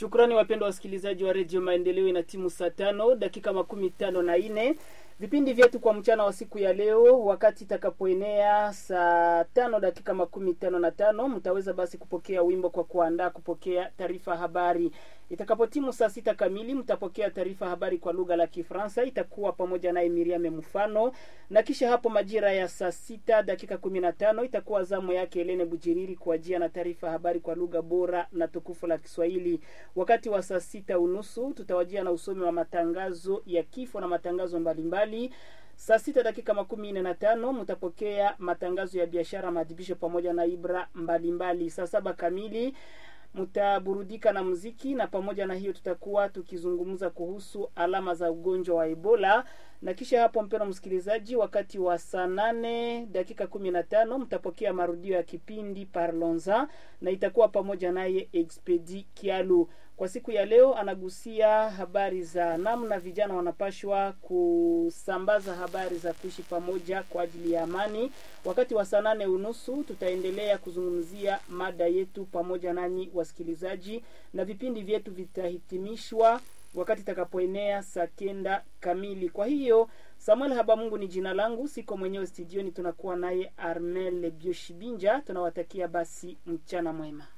Shukrani wapendwa wasikilizaji wa redio Maendeleo, ina timu saa tano dakika makumi tano na nne vipindi vyetu kwa mchana wa siku ya leo, wakati itakapoenea saa tano dakika makumi tano na tano mtaweza basi kupokea wimbo kwa kuandaa kupokea taarifa habari. Itakapotimu saa sita kamili mtapokea taarifa habari kwa lugha la Kifaransa, itakuwa pamoja naye Miriam Mfano, na kisha hapo majira ya saa sita dakika kumi na tano itakuwa zamu yake Helene Bujiriri kuajia na taarifa habari kwa lugha bora na tukufu la Kiswahili. Wakati wa saa sita unusu tutawajia na usomi wa matangazo ya kifo na matangazo mbalimbali. Saa sita dakika makumi nne na tano mtapokea matangazo ya biashara, maadhibisho pamoja na ibra mbalimbali. Saa saba kamili mtaburudika na muziki, na pamoja na hiyo tutakuwa tukizungumza kuhusu alama za ugonjwa wa Ebola. Na kisha hapo, mpendwa msikilizaji, wakati wa saa nane dakika kumi na tano mtapokea marudio ya kipindi Parlonza na itakuwa pamoja naye Expedi Kialu. Kwa siku ya leo anagusia habari za namna vijana wanapashwa kusambaza habari za kuishi pamoja kwa ajili ya amani. Wakati wa saa nane unusu tutaendelea kuzungumzia mada yetu pamoja nanyi wasikilizaji, na vipindi vyetu vitahitimishwa wakati itakapoenea saa kenda kamili. Kwa hiyo Samuel Habamungu ni jina langu, siko mwenyewe studioni, tunakuwa naye Armel Bioshibinja. Tunawatakia basi mchana mwema.